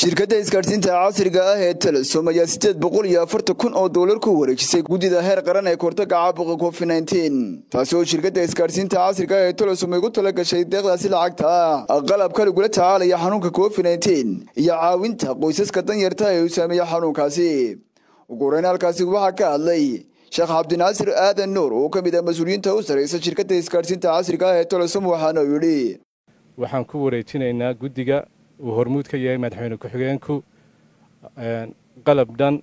shirkadda isgaadhsiinta casriga ah ee telesom ayaa siddeed boqol iyo afartan kun oo doolar ku wareejisay guddida heer qaran ee kortaga caabuqa covid nneteen taasi oo shirkadda isgaadhsiinta casriga ah ee telesom ay ugu tala gashay deeqdaasi lacagta ah qalabka lagula tacaalaya xanuunka covid nneteen iyo caawinta qoysaska danyarta ee uu saameeya xanuunkaasi ugu horeyn halkaasi waxaa ka hadlay sheekh cabdinaasir aadan nuur oo ka mid ah mas-uuliyiinta u sarreysa shirkadda isgaadhsiinta casriga ah ee telesom waxaana uu yidhi waxaan ku wareejinaynaa guddiga uu hormuud ka yahay madaxweyne ku-xigeenku qalab dhan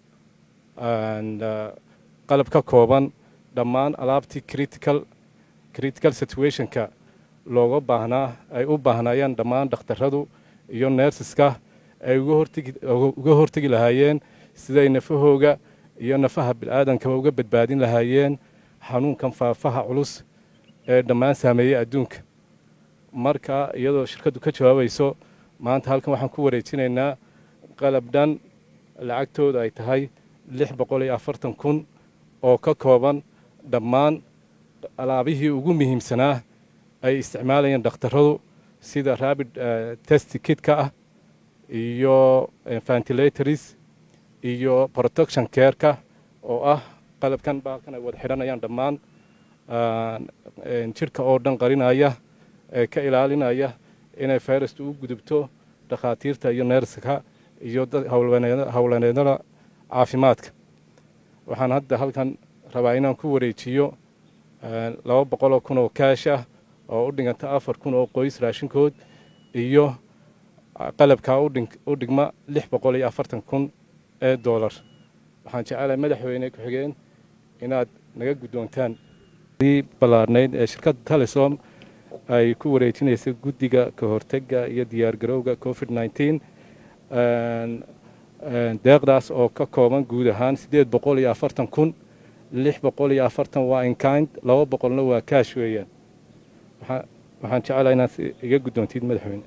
qalab ka kooban dhammaan alaabtii critical critical situationka looga baahnaa ay u baahnaayeen dhammaan dhakhtarradu iyo neersiska ay uga hortegi lahaayeen siday nafahooga iyo nafaha bil'aadankaba uga badbaadin lahaayeen xanuunkan faafaha culus ee dhammaan saameeyey adduunka marka iyadoo shirkaddu ka jawaabayso maanta halkan waxaan ku wareejinaynaa qalab dhan lacagtooda ay tahay lix boqol iyo afartan kun oo ka kooban dhammaan alaabihii ugu muhiimsanaa ay isticmaalayeen dhakhtarradu sida rabid test kitka ah iyo ventilatories iyo protection careka oo ah qalabkan baalkan ay wada xidhanayaan dhammaan jidhka oo dhan qarinaya ee ka ilaalinaya inay fayrastu u gudubto dhakhaatiirta iyo neerska iyo howlaneedada caafimaadka waxaan hadda halkan rabaa inaan ku wareejiyo laba boqoloo kun oo kaash ah oo u dhiganta afar kun oo qoys raashinkood iyo qalabkaa u dhigma lix boqol iyo afartan kun ee doolar waxaan jecelahay madaxweyne ku-xigeen inaad naga guddoontaan ballaarnayd ee shirkadda telesom ay ku wareejinaysa guddiga ka hortega iyo diyaargarowga covid nneteen deeqdaas oo ka kooban guud ahaan siddeed boqol iyo afartan kun lix boqol iyo afartan waa inkind laba boqolna waa kaash weeyaan waxaan jecelaha inaad iga guddoontid madaxweyne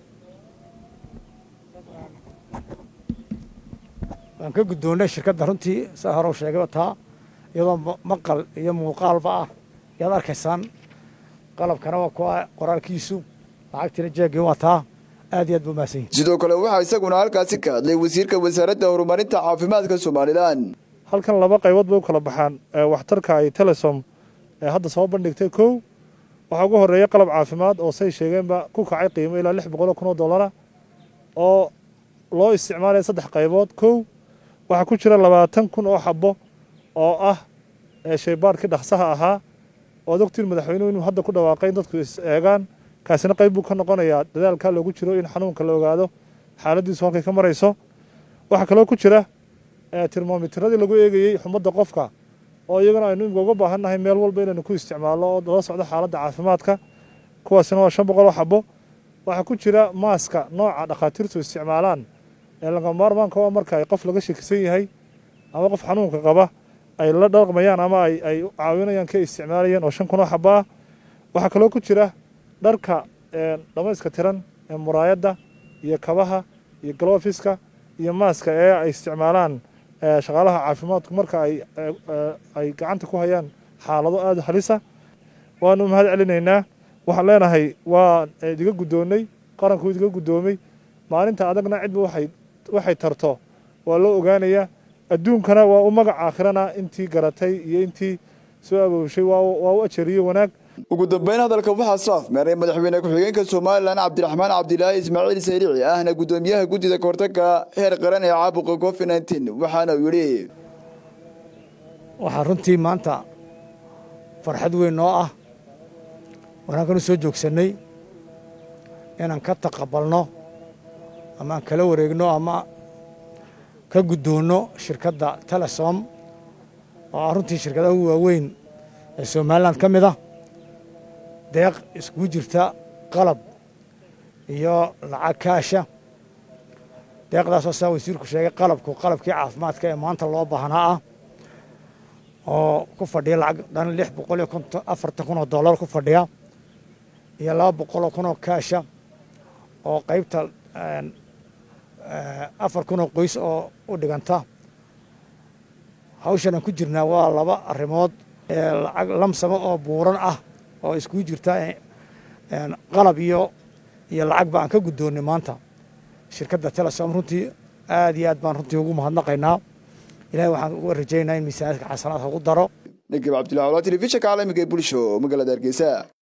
waan ka guddoonnay shirkadda runtii saa hore u sheegayba taa iyadoo maqal iyo muuqaalba ah yaad arkaysaan qalabkana waa kuwa qoraalkiisu lacagtiina jeegii waa taa aad iyo aad buu mahadsan yahay sidoo kale waxaa isaguna halkaasi ka hadlay wasiirka wasaaradda horumarinta caafimaadka somalilan halkan laba qaybood bay u kala baxaan waxtarka ay telesom ee hadda soo bandhigtay kow waxaa ugu horreeya qalab caafimaad oo say sheegeenba ku kacay qiimo ilaa lix boqoloo kun oo dollara oo loo isticmaalaya saddex qaybood kow waxaa ku jira labaatan kun oo xabo oo ah shaybaarkii dhaqsaha ahaa oad ogtiin madaxweynuhu inuu hadda ku dhawaaqay in dadku is eegaan kaasina qayb buu ka noqonayaa dadaalkaa loogu jiro in xanuunka la ogaado xaaladiisu halkay ka marayso waxaa kaloo ku jira termomitradii lagu eegayey xumadda qofka oo iyagana aynu imika uga baahan nahay meel walba inaynu ku isticmaalno oo lala socdo xaaladda caafimaadka kuwaasina waa shan boqol oo xabo waxaa ku jira maaska nooca dhakhaatiirtu isticmaalaan ee laga maarmaanka waa marka ay qof laga shakisan yahay ama qof xanuunka qaba ay la dhaqmayaan ama ay caawinayaan ka isticmaalayeen oo shan kun oo xabo ah waxaa kaloo ku jira dharka dhamayska tiran ee muraayadda iyo kabaha iyo galofiska iyo maaska ee ay isticmaalaan shaqaalaha caafimaadku marka ay gacanta ku hayaan xaalado aada halisa waanu mahad celinaynaa waxaan leenahay waa idiga guddoonnay qaranku idiga guddoomay maalinta adagna cidba waxay tarto waa loo ogaanayaa adduunkana waa u magac aakhirana intii garatay iyo intii soo aboobshay waa u ajariye wanaag ugu dambeyn hadalka waxaa soo afmeeray madaxweyne ku-xigeenka somalilan cabdiraxmaan cabdilaahi ismaaciil sayrici ahna guddoomiyaha guddida kahortaga heer qaran ee caabuqa covid nneteen waxaana uu yidhi waxaa runtii maanta farxad weyn noo ah wanaaganu soo joogsannay inaan ka taqabalno ama aan kala wareegno ama ka guddoonno shirkadda telesom oo ah runtii shirkadaha ugu waaweyn ee somalilan ka mid ah deeq iskugu jirta qalab iyo lacag kaasha deeqdaasoo saa wasiirku sheegay qalabku qalabkii caafimaadka ee maanta loo baahnaa ah oo ku fadhiya lacag dhan lix boqol iyo konton afartan kun oo dollar ku fadhiya iyo laba boqoloo kun oo kaasha oo qaybta afar kun oo qoys oo u dhiganta hawshan aan ku jirnaa waa laba arrimood lacag lamsamo oo buuran ah oo iskugu jirta qalab iyo iyo lacagba aan ka guddoonnay maanta shirkadda telesom runtii aad iyo aad baan runtii ugu mahadnaqaynaa ilahay waxaan uga rajaynayaa in miisaanadka xasanaadka ugu daro nagib cabdullahi wala telefishinka caalamiga ee bulsho magaalada hargeysa